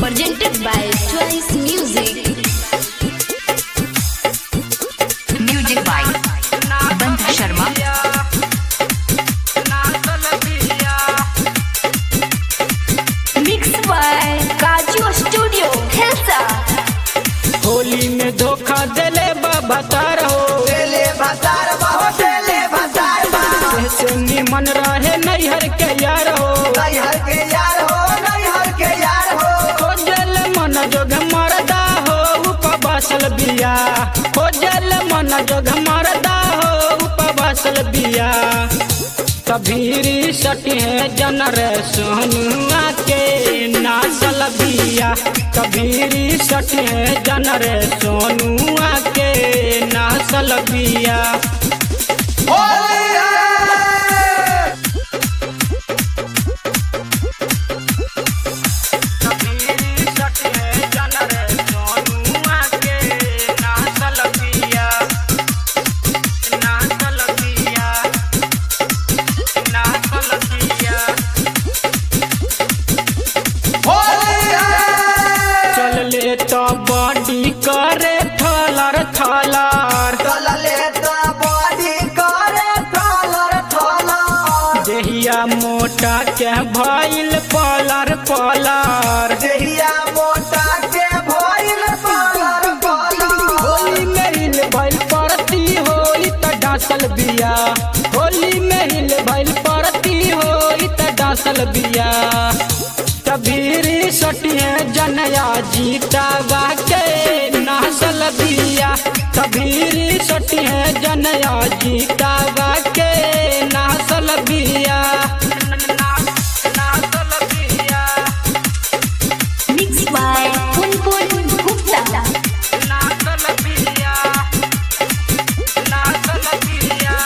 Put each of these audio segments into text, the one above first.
presented by Choice Music. Music by बंध Sharma Mixed by Kaju Studio, Helsa. Holi में धोखा देले बाबा तार हो देले भतार बहो देले भतार बा ऐसे निमन रहे नैहर के यार हो नैहर के यार हो नैहर के यार हो खोजल मन जोग मरदा हो उपवासल बिया खोजल मन जोग मरदा हो उपवासल बिया कबीरी सटी है जन रे सोनुआ के नासल बिया कबीरी सटी है जन रे सोनुआ के नासल बिया होली है कबीरी सटी है जन रे सोनुआ के नासल बिया नासल बिया नासल बिया होली है चल ले तो बॉडी करे थलर थलर चलले तो बॉडी करे थलर थलर देहिया मोटा के भइल पलर पलर देहिया मोटा के भइल पलर पलर होली में हिल भइल परती होई त डांसल बिया होली में हिल भइल परती होई त डांसल बिया कबीरी सटिए जनया जीता के नासल बिया कबीरी सटिए जनया जीता के नासल बिया नासल बिया Mixed by Punpun Gupta. नासल बिया नासल बिया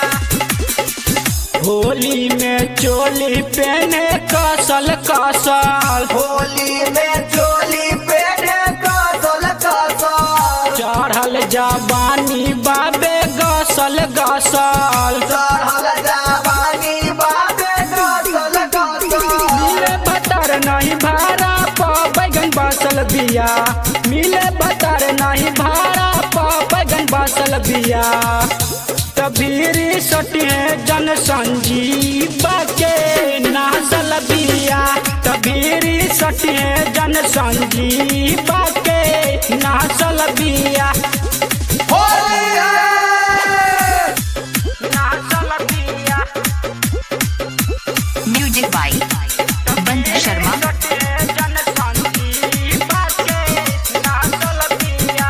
होली में चोली पहने कसल कसल होली में चोली पेटे कसल कसल चढ़ल जवानी बाबे गसल गसल चढ़ल जवानी बाबे कसल कसल मिले बतर नहीं भाड़ा प बैगन बसल बिया मिले बतर नहीं भाड़ा प बैगन बसल बिया कबीरी सटिए जन संजीवा के नासल बिया कबीरी सटिए जन संजीवा के नासल बिया होली है नासल बिया म्यूजिक बाय बंध शर्मा जन संजीवा के नासल बिया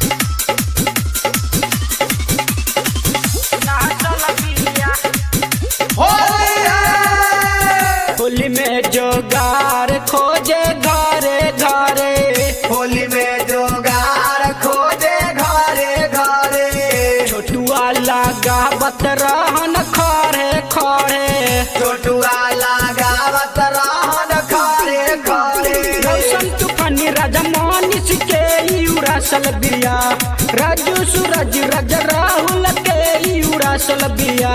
नासल बिया होली है होली में जोगार खोजे घरे घरे होली में जोगार खोजे घरे घरे छोटुआ लगावत रहन खरे खरे छोटुआ लगावत रहन खरे खरे रौशन तूफानी राजा मानिस के उड़ासल बिया राजू सूरज रज राहुल के उड़ासल बिया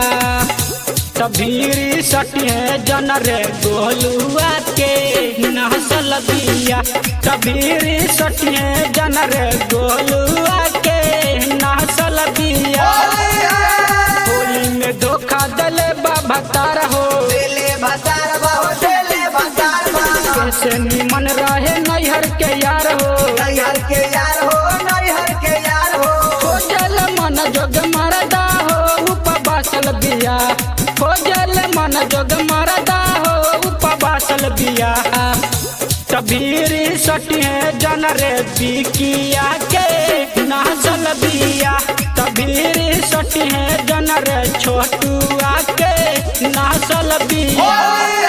तभीरी सटिए जन रे गोलुआ के नहसल बिया तभीरी सटिए जन रे गोलुआ के नहसल बिया होली है होली में धोखा दले बाबा तार हो देले भतार बहु देले भतार बहु कैसे निमन रहे नैहर के यार हो नैहर के यार हो नैहर के यार हो खोजल मन जोग मरदा हो उपवासल बिया खोजल मन जोग मरदा हो उपवासल बिया कबीरी सटिए जन रे बिकिया के नासल बिया कबीरी सटिए जन रे छोटुआ के नासल बिया होली